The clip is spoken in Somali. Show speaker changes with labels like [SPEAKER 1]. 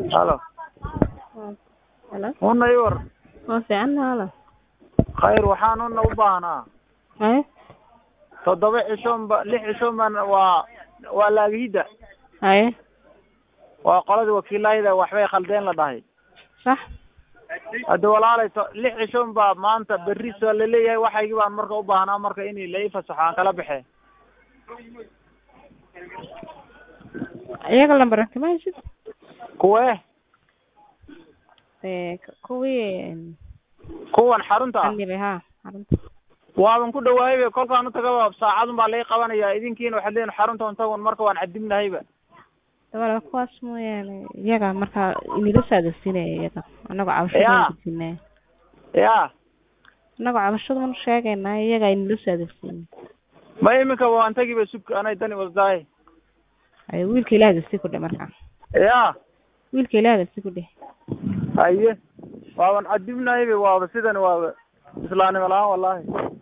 [SPEAKER 1] halo
[SPEAKER 2] Halo,
[SPEAKER 1] una ii war
[SPEAKER 2] waa fiican halo.
[SPEAKER 1] khayr waxaan una u baahnaa
[SPEAKER 2] Haye,
[SPEAKER 1] toddoba cishoon ba lix cishoon baan waa waa laagihidda
[SPEAKER 2] haye,
[SPEAKER 1] waa qoladii wakiilayda waxbay khaldeen la dhahay
[SPEAKER 2] sax.
[SPEAKER 1] hadda walaalay to lix cishoon baa maanta berri soo laleeyahay waxaygii baan marka u baahnaa marka in la ii fasaxo aan kala baxe
[SPEAKER 2] Iyaga lambar kama heshid?
[SPEAKER 1] kuwee
[SPEAKER 2] Ee, k- kuwii
[SPEAKER 1] kuwan xarunta ah
[SPEAKER 2] andibay ha, xarunta.
[SPEAKER 1] waaban ku dhawaayba kolkaan u tagaba saacadun baa lai qabanaya idinkiina waxaad leeyihin xarunta untagun marka waan cadibnahayba
[SPEAKER 2] Dabada kuwaas mooyaane iyaga markaa inila saadaysiinaya iyaga. Anagoo cabashada
[SPEAKER 1] Yaa.
[SPEAKER 2] gudbinaya.
[SPEAKER 1] ya
[SPEAKER 2] Anagoo cabashada man sheegaynaa iyaga inila saadaysiinaya.
[SPEAKER 1] ma iminka waan tagiba sug anay dani wasdaay
[SPEAKER 2] Haye, wiilka ilaaha dasti ku dheh markaa.
[SPEAKER 1] ya
[SPEAKER 2] Wiilka ilaaha dasti ku dheh.
[SPEAKER 1] haye waaban cadibnahayba waaba sidan waaba islaanimo la-aan wallahi